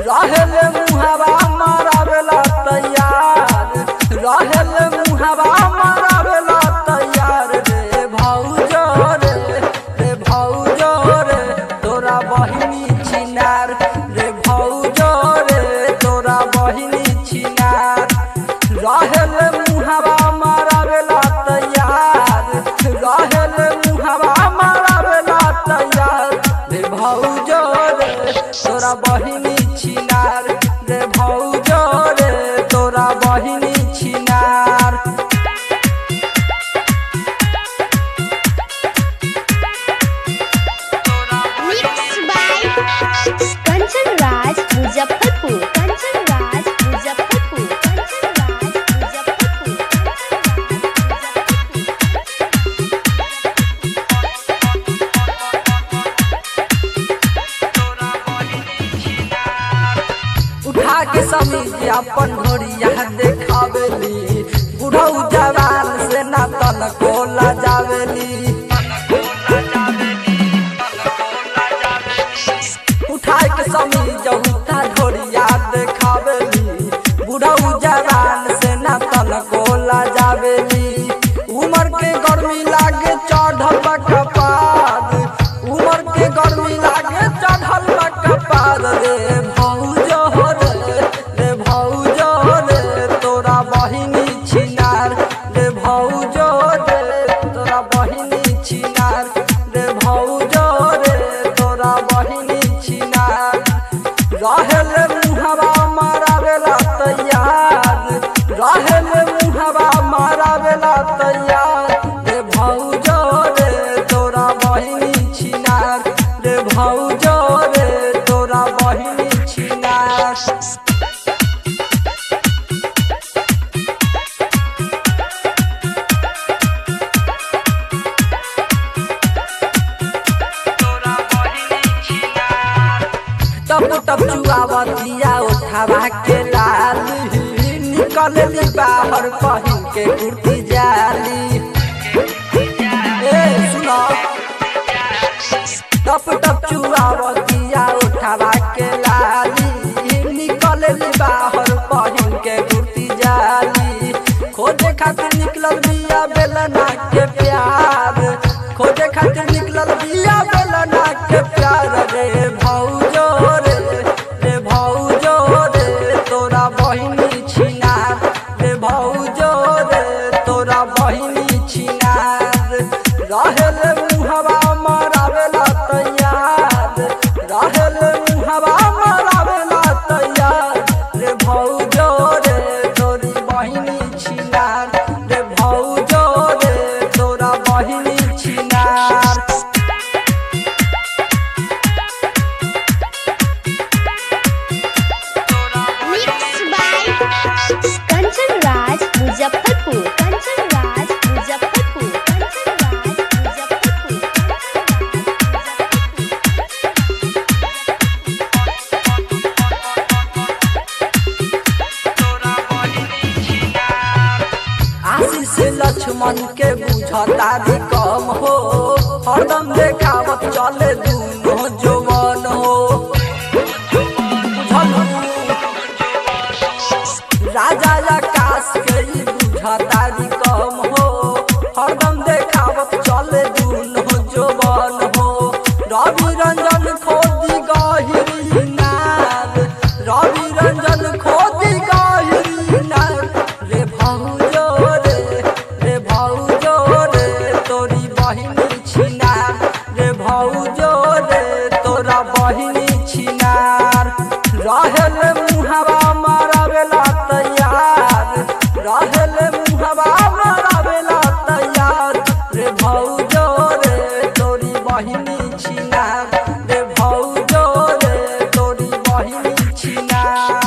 रहेले मुहावा मारावेला तैयार रहेले मुहावा मारावेला तैयार रे भौजो रे रे भौजो रे तोरा बहिनी छिनार रे भौजो रे तोरा बहिनी छिनार रहेले मुहावा मारावेला तैयार रहेले मुहावा मारावेला तैयार रे भौजो रे तोरा बहिनी छिनार रे भौजो रे तोरा बहिनी छिनार Mixed by Kanchan Raj Muzaffarpur. Kanchan Raj Muzaffarpur. Kanchan Raj Muzaffarpur. उठा के समीज अपन घोड़िया देखावेली बुढ़ऊ जवान से ना तन कोला जावेली उठा के समीज उठा घोड़िया देखावेली बुढ़ऊ जवान से ना तन कोला जावेली उमर के गर्मी लागे चढ़ल बा कपाद उमर के गर्मी लागे चढ़ल बा कपाद रे भौजो रे रे भौजो रे तोरा बहिनी छिनार रे भौजो रे तोरा बहिनी छिनार रे भौजो रे तोरा बहिनी छिनार रहेले मुहवा मारावेला तैयार रहेले मुहवा मारावेला तैयार रे भौजो रे तोरा बहिनी छिनार रे भौजो रे तोरा बहिनी छिनार टप टप चुआवतिया उठावा के लाल निकलली बाहर पहिन के कुर्ती जाली ए सुनो टप टप चुआवतिया उठावा के लाली निकलली बाहर पहिन के कुर्ती जाली खोजे खातिर निकलल बिया बेलना के प्यार खोजे खातिर निकलल बिया बेलना के प्यार रे भौजो रे रे भौजो रे तोरा बहिनी छिनार रे भौजो रे तोरा बहिनी छिनार रहेले मुहवा मारावेला तैयार रहेले मुहवा मारावेला तैयार रे भौजो रे तोरी बहिनी छिनार रे भौजो रे तोरा बहिनी छिनार Mixed by Kanchan Raj Muzaffarpur. Kanchan Raj Muzaffarpur. Kanchan Raj Muzaffarpur. आशीष लक्ष्मण के बुझता भी कम हो हरदम देखावत चले दूनो जवान हो बुझलू? राजा आकाश के ई बुझता भी कम हो हरदम देखावत चले दूनो जवान हो रवि रंजन खोदी गहिरी नाद रवि रंजन खोदी गहिरी नाद रे भौजो रे रे भौजो रे तोरी बहिनी छिनार रे भौजो रे तोरा बहिनी छिनार रहेले मुहवा मारावेला तैयार रहेले मुहवा मारावेला तैयार रे भौजो रे तोरी बहिनी छिनार रे भौजो रे तोरी बहिनी छिनार